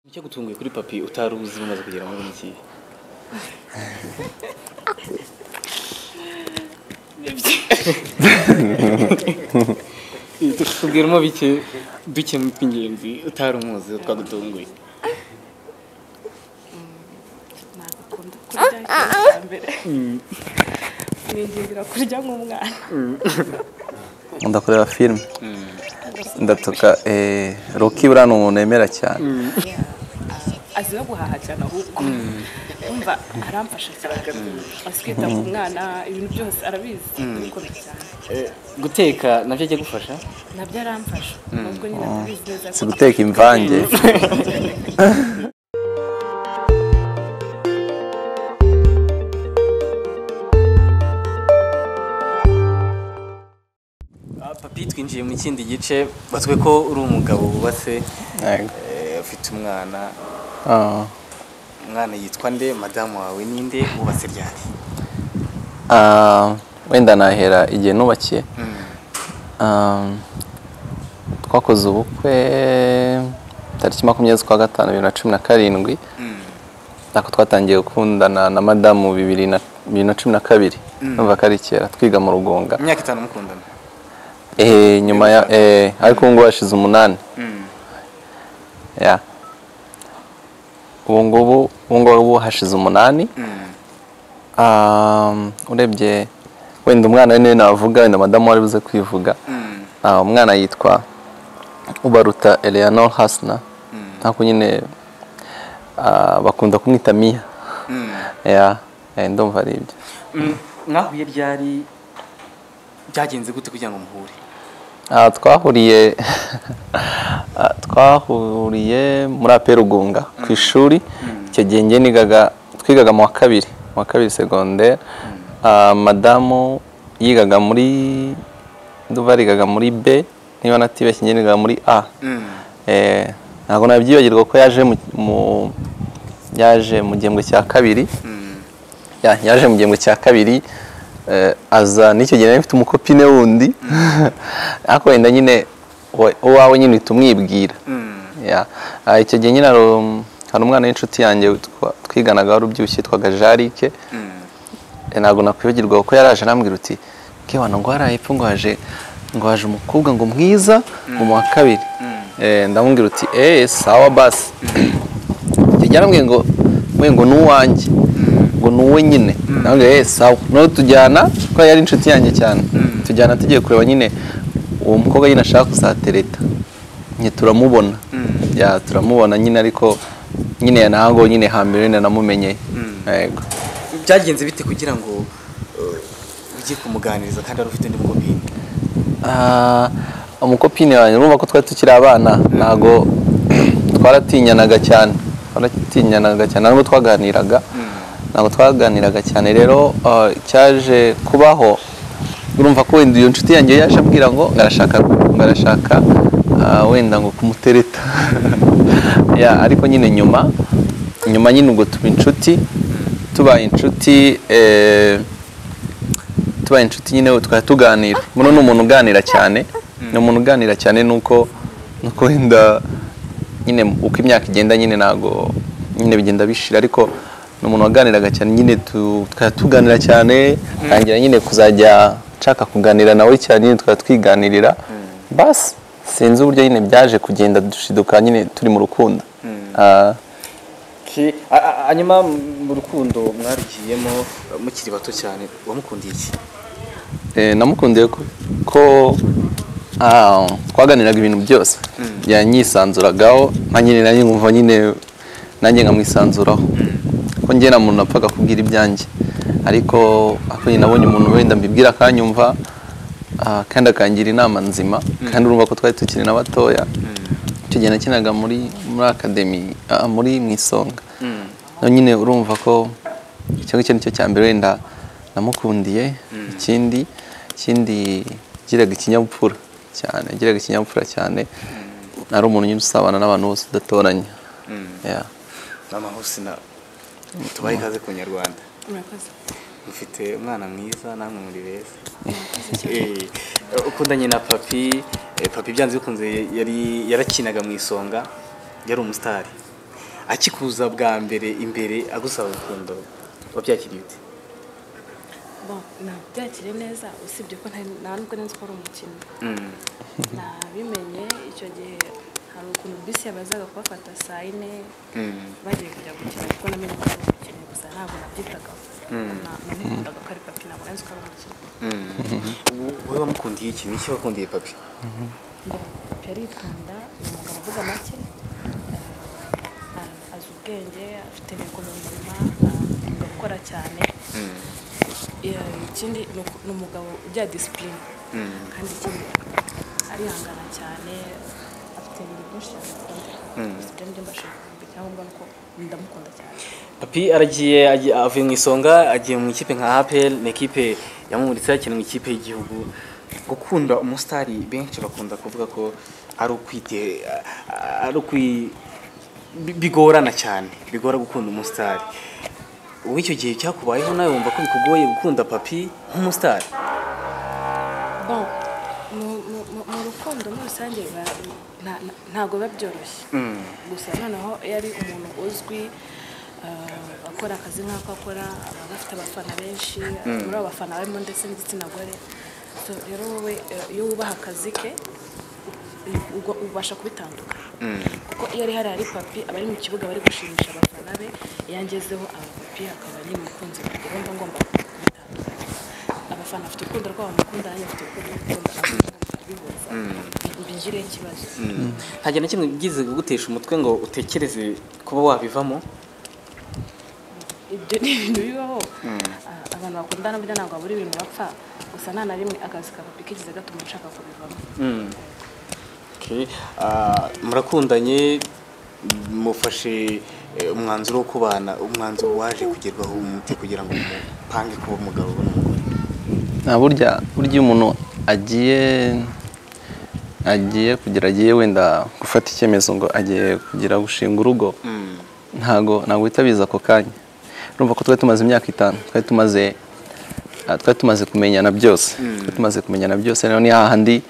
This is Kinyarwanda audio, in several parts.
icyo gutunguye kuri papi utari uzi umaze kugera muri iki tubwiremo bike duke mu by'ingenzi utari umuzi twagutunguye ntabwo akunda kurya hambere ningindira kurya nk'umwana ndakureba filime ndatuka eh, roki buriya ni umuntu yemera cyane azi no guhaha cyane ahubwo umva aramfasha cyane azi kwita ku mwana ibintu byose arabizi arabikora cyane Eh, guteka nabyo ajya gufasha nabyo aramfasha nubwo nyine atabizi neza si guteka imvange Ah, papi twinjiye mu kindi gice batwe ko uri umugabo wubatse Yego. eh, ufite umwana Ah. umwana yitwa nde madamu wawe ninde wubatse ryari Ah, wenda nahera igihe nubakiye Ah, twakoze ubukwe tariki makumyabiri z'ukwa gatanu bibiri na cumi na karindwi nako twatangiye gukundana na madamu bibiri na bibiri na cumi na kabiri numva ko ari kera twiga mu rugunga imyaka itanu mukundana Eh, nyuma ya eh, ariko ubu ngubu hashize umunani ya ubu ngubu ubu ngubu hashize umunani Um, urebye wenda umwana we niwe navuga wenda madamu wari buze kwivuga Ah, umwana yitwa ubaruta eleanor hasna ntabwo nyine ah, bakunda kumwita miya ya eh, ndumva ari ibyo Mm, mwahuye ryari byagenze gute kugira ngo muhure Ah, twahuriye ah, twahuriye muri aperugunga ku ishuri icyo gihe njye nigaga twigaga mu wa kabiri mu wa kabiri segonderi madamu yigaga muri ndumva yigaga muri b niba natibeshye njye nigaga muri a Eh, ntabwo nabyibagirwa ko yaje mu- mu yaje mu gihembwe cya kabiri ya yaje mu gihembwe cya kabiri eh, aza n'icyo gihe nari mfite umukopine wundi ariko wenda nyine we- uwawe nyine uhita umwibwira Ya. Ah, icyo gihe nyine hari um- hari umwana w'inshuti yanjye twa- twiganaga wari ubyibushye yitwaga jarike Eh, ntabwo nakwibagirwa ko yaraje arambwira uti kewana ngo hariya hepfo ngo haje ngo haje umukobwa ngo mwiza ngo mu wa kabiri Eh, ndamubwira uti eee sawa basi icyo gihe arambwira ngo we ngo ni uwanjye ngo ni uwe nyine nawe eee sawa noneho tujyana kuko yari inshuti yanjye cyane tujyana tugiye kureba nyine uwo mukobwa nyine ashaka kuzatereta nyine turamubona Ya, turamubona nyine ariko nyine ntabwo nyine hambere nyine namumenye yego byagenze bite kugira ngo eh, ujye kumuganiriza kandi ari ufite undi mukobwa Ah, umukopine wanjye urumva ko twari tukiri abana ntabwo twaratinyanaga cyane twaratinyanaga cyane ntabwo twaganiraga ntabwo twaganiraga cyane rero ah, cyaje kubaho urumva ko wenda iyo nshuti yanjye yaje ambwira ngo arashaka arashaka ah, wenda ngo kumutereta Ya, ariko nyine nyuma nyuma nyine ubwo tuba inshuti tubaye inshuti eh, tubaye inshuti nyine tukaba tuganira muno ni umuntu uganira cyane ni umuntu uganira cyane nuko nuko wenda nyine uko imyaka igenda nyine ntabwo nyine bigenda bishira ariko ni umuntu waganiraga cyane nyine tu- tukaba tuganira cyane ntangira nyine kuzajya nshaka kuganira nawe cyane nyine tukaba twiganirira basi sinzi uburyo nyine byaje kugenda dushiduka nyine turi mu rukundo Ah, hanyuma mu rukundo mwarugiyemo mukiri bato cyane wamukundiye iki Eh, namukundiye ko- ko ah, twaganiraga ibintu byose yanyisanzuragaho nanjye nyine nanjye nkumva nyine nanjye nkamwisanzuraho ko njye nta muntu napfaga kubwira ibyanjye ariko ako nyine nabonye umuntu wenda mbibwira akanyumva ah, kandi akangira inama nzima kandi urumva ko twari tukiri na batoya icyo gihe nakinaga muri muri akademi ah, muri mu isonga nawe nyine urumva ko icyo ngicyo nicyo cya mbere wenda namukundiye ikindi ikindi giraga ikinyabupfura cyane giraga ikinyabupfura cyane ari umuntu nyine usabana n'abantu bose udatoranya Yeah. mama husina tubahe ikaze ku nyarwanda murakoze mufite umwana mwiza namwe muri beza Eh, ukundanye na papi eh, papi byanze bikunze yari yarakinaga mu isonga yari umusitari akikuza bwa mbere imbere agusaba urukundo wabyakiriye ute Bon, nabyakire neza usibye ko nta- nta nubwo nzi ko ari umukino Mm. nabimenye icyo gihe hari ukuntu bisi yabazaga kubafata saa yine Mm. bagiye kujya gukina kuko namenye ko ari umukino gusa ntabwo nabyitagaho Na- namukundaga ko ari papi ntabwo nari nzi ko ari umukino Mm. wowe wamukundiye iki niki wakundiye papi papi arikunda ni umugabo uvuga make eh, a- azi ubwenge afite amikoro muzima akunda gukora cyane Mm. Yeah, ikindi ni uku- ni umugabo ugira disipurine Mm. kandi ikindi arihangana cyane afite ibintu byinshi cyane akunda gusa ibyo ngibyo mbasha kumva icyangombwa ni uko ndamukunda cyane papi aragiye agiye- avuye mu isonga agiye mu ikipe nka apel ni ikipe yamumuritse yakina mu ikipe y'igihugu gukunda umusitari benshi bakunda kuvuga ko ari ukwite ari ukwi bi- bigorana cyane bigora gukunda umusitari ubu icyo gihe cyakubayeho nawe wumva ko bikugoye gukunda papi nk'umusitari bon mu- mu- mu- mu rukundo muri rusange biba- nta- nta- ntabwo biba byoroshye Mm. gusa noneho iyo ari umuntu uzwi eh, akora akazi nk'ako akora aba afite abafana benshi muri abo bafana barimo ndetse n'igitsina gore So, rero wowe eh, iyo wubaha akazi ke u- u- ubasha kubitandukanya kuko iyo ari hariya ari papi aba ari mu kibuga bari gushimisha abafana be iyo angezeho aba papi akaba ari umukunzi wanjye rero mba ngomba kubitandukanya abafana bafite urukundo rwabo mukunda nanjye mfite urukundo mukunda bihuza bingireho ikibazo ntagira na kimwe byize kugutesha umutwe ngo utekereze kuba wabivamo ibyo ni ibintu bibaho Ah, abantu bakundana burya ntabwo babura ibintu bapfa gusa nta na rimwe akazi ka papi kigize gatuma ushaka kubivamo Mm. Okay. Ah, murakundanye mufashe eh, umwanzuro wo kubana umwanzuro waje kugerwaho umuti kugira ngo mupange kuba umugabo n'umugore nta burya burya iyo umuntu agiye agiye kugira agiye wenda gufata icyemezo ngo agiye kugira gushinga urugo Mm. ntago ntabwo uhita biza ako kanya urumva ko twari tumaze imyaka itanu twari tumaze ah, twari tumaze kumenyana byose twari tumaze kumenyana byose rero ni hahandi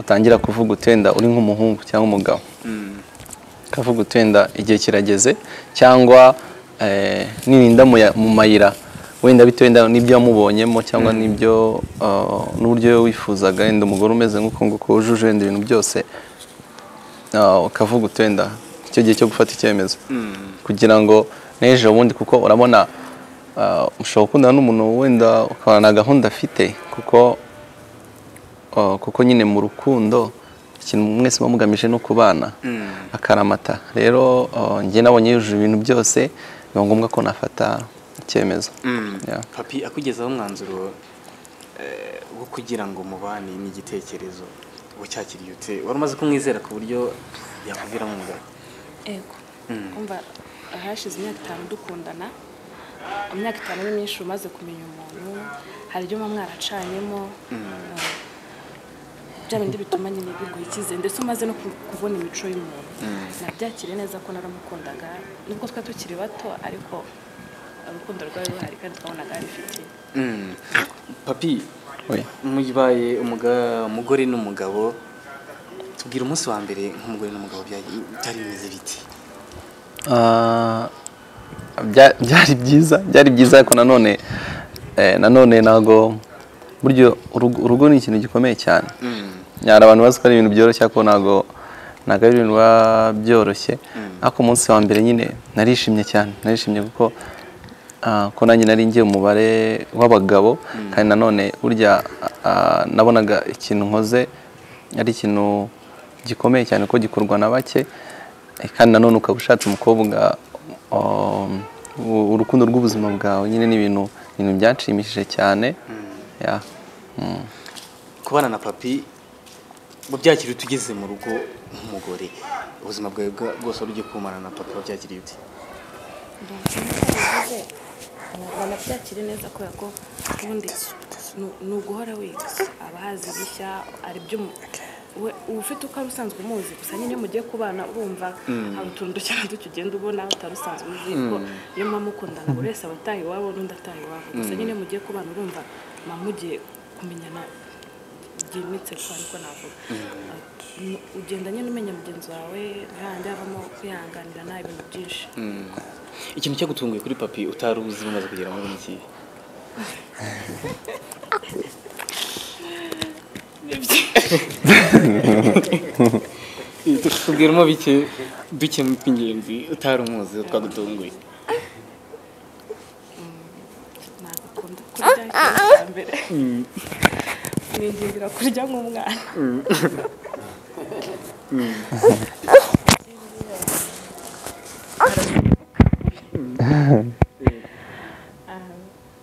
utangira kuvuga uti wenda uri nk'umuhungu cyangwa umugabo Mm. ukavuga uti wenda igihe kirageze cyangwa eh, nirinda mu ya- mu mayira wenda bitewe wenda n'ibyo wamubonyemo cyangwa n'ibyo ah, n'uburyo wifuzaga wenda umugore umeze nk'uko nguko wujuje wenda ibintu byose ah, ukavuga uti wenda icyo gihe cyo gufata icyemezo kugira ngo n'ejo bundi kuko urabona ah, ushobora gukundana n'umuntu wenda ukabona nta gahunda afite kuko ah, kuko nyine mu rukundo ikintu mwese muba mugamije ni ukubana Mm. akaramata rero uh, njye nabonye yujuje ibintu byose biba ngombwa ko nafata icyemezo Mm. Yeah. papi akugezaho umwanzuro eh, wo kugira ngo mubane n'igitekerezo wacyakiriye ute wari umaze kumwizera ku buryo yakuviramo umugabo ego Mm. umva hashize imyaka itanu dukundana imyaka itanu ni myinshi umaze kumenya umuntu hari ibyo muba mwaracanyemo eh, bya bindi bituma nyine biguha icyizere ndetse umaze no ku- kubona imico y'umuntu nabyakiriye neza ko naramukundaga nubwo twari tukiri bato ariko urukundo rwari ruhari kandi twabonaga arifitiye Mm. papi Oya. mubaye umuga- umugore n'umugabo tubwira umunsi wa mbere nk'umugore n'umugabo byari- byari bimeze biti Ah, bya- byari byiza byari byiza ariko nanone eh, nanone ntago buryo urugo urugo ni ikintu gikomeye cyane hari abantu bazi ko ari ibintu byoroshye ariko ntago ntago ari ibintu biba byoroshye ariko umunsi wa mbere nyine narishimye cyane narishimye kuko ah, ko nanjye nari ngiye umubare w'abagabo kandi nanone burya ah, nabonaga ikintu nkoze ari ikintu gikomeye cyane ko gikorwa na bake eh, kandi nanone ukaba ushatse umukobwa um, u- urukundo rw'ubuzima bwawe nyine ni ibintu ibintu byanshimishije cyane Yeah. Mm. kubana na papi mu byakiriye tugeze mu rugo nk'umugore ubuzima bwawe bwa- bwose wari ugiye kumara na papi wabyakiriye ute banabyakire neza kubera ko ubundi ni- ni uguhora wiga aba ahazi bishya ari byo umu- we uba ufite uko ari usanzwe umuzi gusa nyine iyo mugiye kubana urumva hari utuntu duke na duke ugenda ubona utari usanzwe uzi ko iyo mama mukundana buri wese aba ataha iwabo n'undi ataha iwabo gusa nyine iyo mugiye kubana urumva mama mugiye kumenyana byimbitse kuko niko navuga ugenda nyine umenya mugenzi wawe ntihandi havamo kwihanganirana ibintu byinshi ikintu cyagutunguye kuri papi utari uzi umaze kugera muri iki tubwiremo bike duke mu by'ingenzi utari umuzi twagutunguye ntabwo akunda kurya ikintu ningindira kurya nk'umwana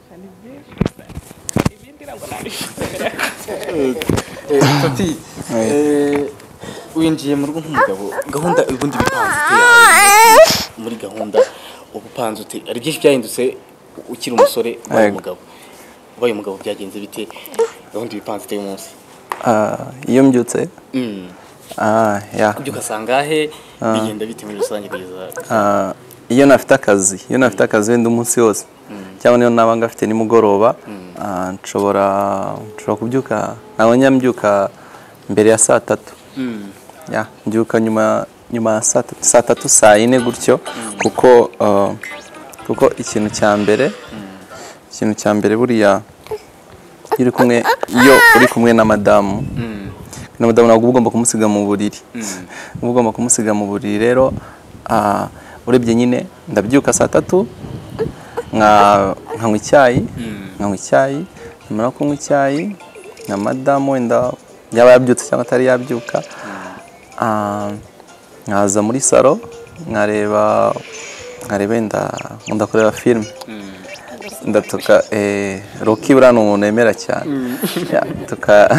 hari byinshi gusa ibindi ntabwo nabishobora Eh, papi eh, winjiye mu rugo nk'umugabo gahunda ubundi bipanze ute yawe? muri gahunda ubupanze ute hari byinshi byahindutse ukiri umusore ubaye Yego. umugabo ubaye umugabo byagenze bite gahunda ibipanze ute uyu munsi Ah, iyo mbyutse Mm. ah, ya. ibyo ukasanga he bigenda bite muri rusange kugeza Ah, iyo nafite akazi iyo nafite akazi wenda umunsi wose cyangwa niyo naba ngafite nimugoroba ah, nshobora nshobora kubyuka ntabwo njya mbyuka mbere ya saa tatu Mm. Ya, mbyuka nyuma nyuma ya saa tatu saa tatu saa yine gutyo kuko ah, kuko ikintu cya mbere ikintu cya mbere buriya iyo uri kumwe iyo uri kumwe na madamu na madamu ntabwo uba ugomba kumusiga mu buriri uba ugomba kumusiga mu buriri rero ah, urebye nyine ndabyuka saa tatu nka- nkanywa icyayi nkanywa icyayi nyamara kunywa icyayi na madamu wenda yaba yabyutse cyangwa atari yabyuka ah, nkaza muri salo nkareba nkareba wenda ndakureba filime ndatuka eh, roki buriya ni umuntu wemera cyane Ya, tuka-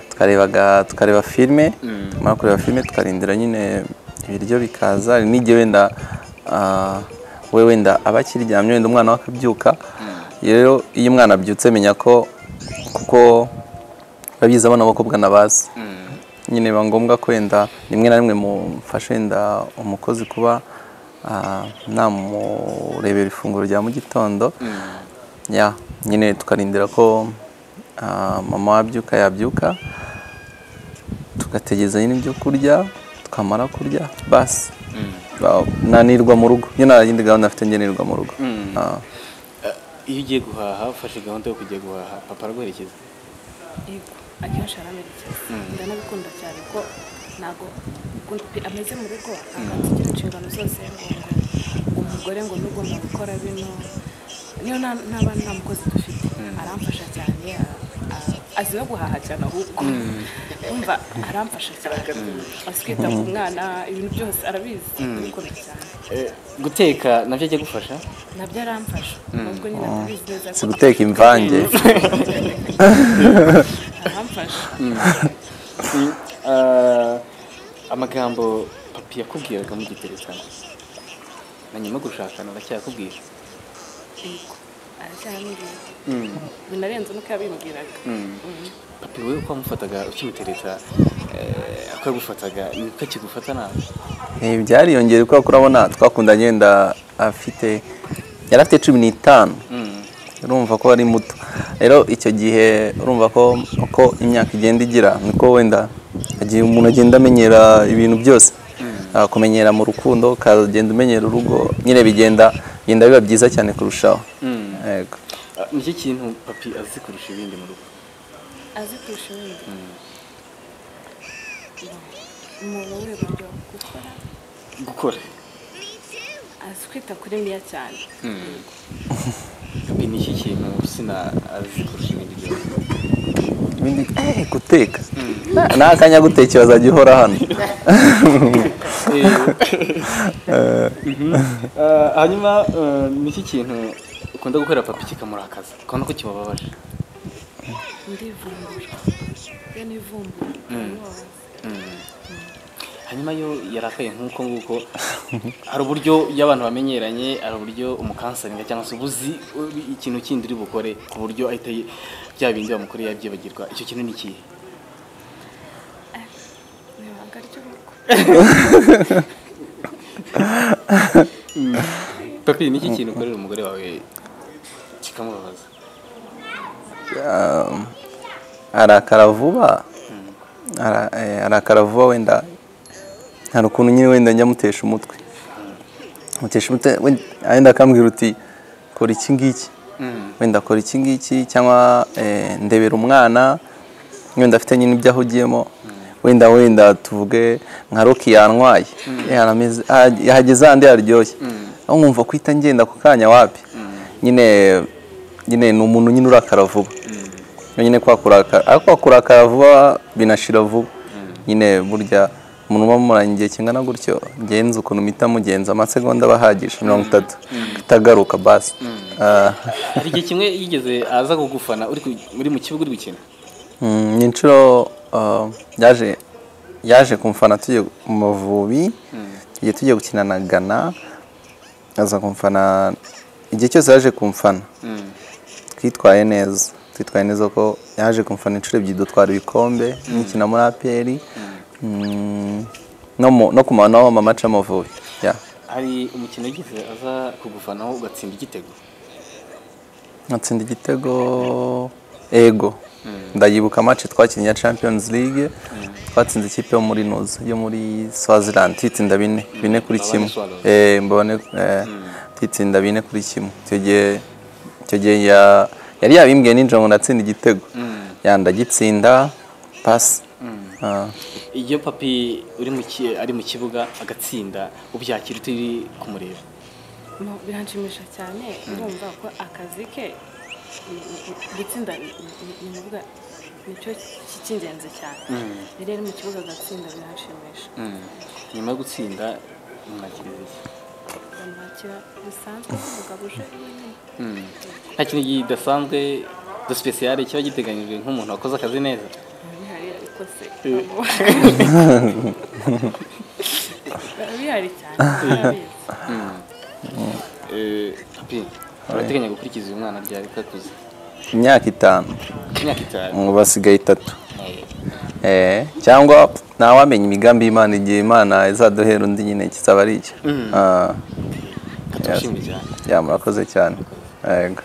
tukarebaga tukareba filime tumara kureba filime tukarindira nyine ibiryo bikaza hari n'igihe wenda ah, we wenda aba akiryamye wenda umwana we akabyuka rero iyo umwana abyutse menya ko kuko babizi abana b'abakobwa nabazi nyine biba ngombwa ko wenda rimwe na rimwe mufashe wenda umukozi kuba ah, namurebera ifunguro rya mu gitondo ya nyine tukarindira ko ah, mama wabyuka yabyuka tugategereza nyine ibyo kurya tukamara kurya basi Ba- nanirwa mu rugo iyo nta yindi gahunda afite njye nirwa mu rugo Ah, iyo ugiye guhaha ufashe gahunda yo kujya guhaha papa araguherekeza yego akenshi aramerekeza ndanabikunda cyane ko ntabwo ukuntu pe- ameze mu rugo ntabwo agira inshingano zose ngo ngo umugore ngo ni ugomba gukora bino niyo nta nta bana nta mukozi dufite aramfasha cyane a- a- azi no guhaha cyane ahubwo yumva aramfasha cyane aswita ku mwana ibintu byose arabizi ndabikunda cyane Eh, guteka nabyo ajya gufasha nabyo aramfasha nubwo nyine atabizi neza si guteka imvange aramfasha Ah, amagambo papi yakubwiraga mugiterekana na nyuma yo gushakana aracyakubwira yego aracyarambwira binarenze nuko yabimbwiraga papi we uko wamufataga ukimutereta eh, uko yagufataga niko akigufata nabi Eh, byariyongera kubera ko urabona twakundanye wenda afite yari afite cumi n'itanu urumva ko ari muto rero icyo gihe urumva ko uko imyaka igenda igira niko wenda igihe umuntu agenda amenyera ibintu byose Ah, kumenyera mu rukundo ukagenda umenyera urugo nyine bigenda bigenda biba byiza cyane kurushaho Yego. Ah, nicyo kintu papi azi kurusha ibindi mu rugo azi kurusha ibindi umuntu w'uruhu buryo gukora gukora azi kwita kuri miya cyane papi nicyo kintu sina azi kurusha ibindi byose Ibindi- eh, guteka n'akanya gutekera azajya uhora hano Eh, hanyuma eh, nicyo kintu ukunda gukorera papi kikamurakaza ukabona ko kimubabaje ndivumbura iyo nivumbura ntibabaza. hanyuma yo yarakaye nk'uko nguko hari uburyo iyo abantu bamenyeranye hari uburyo umukansaringa cyangwa se ubuzi uri- ikintu kindi uri bukore ku buryo ahita ye- bya bindi bamukoreye yabyibagirwa icyo kintu ni ikihe ni ibanga ry'urugo papi ni iki kintu ukorera umugore wawe kikamubabaza arakara vuba ara- eh, arakara vuba wenda hari ukuntu nyine wenda njya mutesha umutwe mutesha umutwe wenda- wenda akambwira uti kora iki ngiki wenda akora iki ngiki cyangwa eh, ndebera umwana wenda afite nyine ibyo ahugiyemo wenda wenda tuvuge nka roki yantwaye Eh, arameze- ah, yahageze ahandi yaryoshye aho nkumva kuhita ngenda ako kanya wapi nyine nyine ni umuntu nyine urakara vuba nyine kwa kurakara ariko kwa kurakara vuba binashira vuba nyine burya umuntu uba mumuranye igihe kingana gutyo genza ukuntu mpita mugenza amasegonda aba ahagije mirongo itatu itagaruka basi Ah, hari igihe kimwe yigeze aza kugufana uri ku- uri mu kibuga uri gukina mm, ni inshuro ah, yaje yaje kumfana tugiye mu mavubi tugiye tugiye gukina na gana aza kumfana igihe cyose yaje kumfana twitwaye neza twitwaye neza ko yaje kumfana inshuro ebyiri dutwara ibikombe nkikina muri aperi mm, no mu- no ku mano mamaca amavubi ya hari umukino yigeze aza kugufanaho ugatsinda igitego nkatsinda igitego ego ndayibuka amace twakinnye ya champions league twatsinze ikipe yo muri nuzi yo muri swaziland tuyitsinda bine bine kuri Mbabane kimwe Swallows. Eh, mbabane eh, tuyitsinda bine kuri kimwe icyo gihe icyo gihe ya- yari yabimbwiye ninjira ngo ndatsinda igitego yandagitsinda pasi Ah. iyo papi uri mu ki- ari mu kibuga agatsinda ubyakira turi kumureba No, biranshimisha cyane ndumva ko akazi ke mm, mm, gutsinda ni- ni- ni ukuvuga nicyo ki- cy'ingenzi cyane yari ari mu kibuga agatsinda biranshimisha nyuma yo gutsinda mwakiriza iki bamwakira bisanzwe umugabo uje wenyine nta kintu kidasanzwe de sipesiyare kiba giteganyijwe nk'umuntu wakoze akazi neza bihari ariko se bihari cyane barabizi. Eh, papi urateganya gukurikiza uyu mwana ryari ko akuze imyaka itanu imyaka itanu ubu basigaye itatu Eh, cyangwa ntawamenya imigambi y'imana igihe imana izaduhera undi nyine kizaba ari icyo Ah, katushimye cyane ya murakoze cyane yego